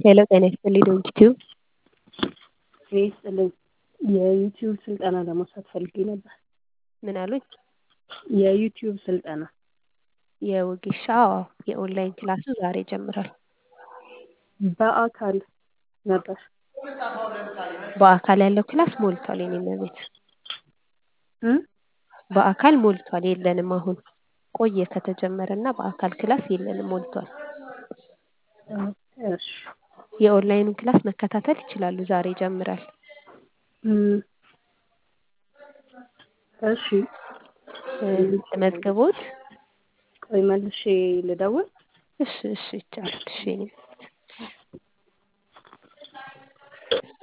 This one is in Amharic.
ሄሎ ጤና ይስጥልኝ ዶንኪቲዩብ ጤና ይስጥልኝ የዩቲዩብ ስልጠና ለመውሰድ ፈልጌ ነበር። ምን አሉኝ? የዩቲዩብ ስልጠና የወጌሻ አዎ የኦንላይን ክላሱ ዛሬ ይጀምራል። በአካል ነበር። በአካል ያለው ክላስ ሞልቷል የኔ እመቤት እ በአካል ሞልቷል የለንም አሁን ቆየ ከተጀመረ እና በአካል ክላስ የለንም ሞልቷል። እሺ የኦንላይኑን ክላስ መከታተል ይችላሉ ዛሬ ይጀምራል። እም እሺ ተመዝግቦት ቆይ መልሼ ልደውል? እሺ እሺ ይቻላል እሺ የኔ